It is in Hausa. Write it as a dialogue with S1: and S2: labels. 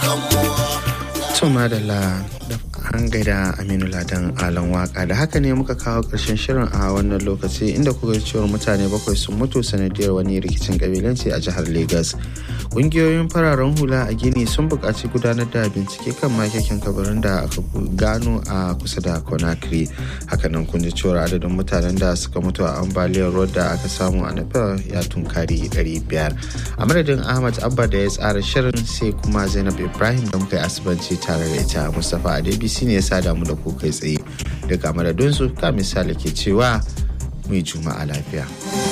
S1: Tuma da la an gaida Aminu Ladan Alan Waka da haka ne muka kawo ƙarshen shirin a wannan lokaci inda kuka cewar mutane bakwai sun mutu sanadiyar wani rikicin kabilanci a jihar Legas. Ƙungiyoyin fararen hula a Gini sun buƙaci gudanar da bincike kan makekin kabarin da aka gano a kusa da Conakry. Hakanan kun ji cewar adadin mutanen da suka mutu a ambaliyar ruwa da aka samu a Nepal ya tunkari 500. A madadin Ahmad Abba da ya tsara shirin sai kuma Zainab Ibrahim da muka yi asibanci tare da ita Mustapha Adebisi ne ya sada mu da ku kai tsaye daga madadinsu ka misali ke cewa mai juma'a lafiya.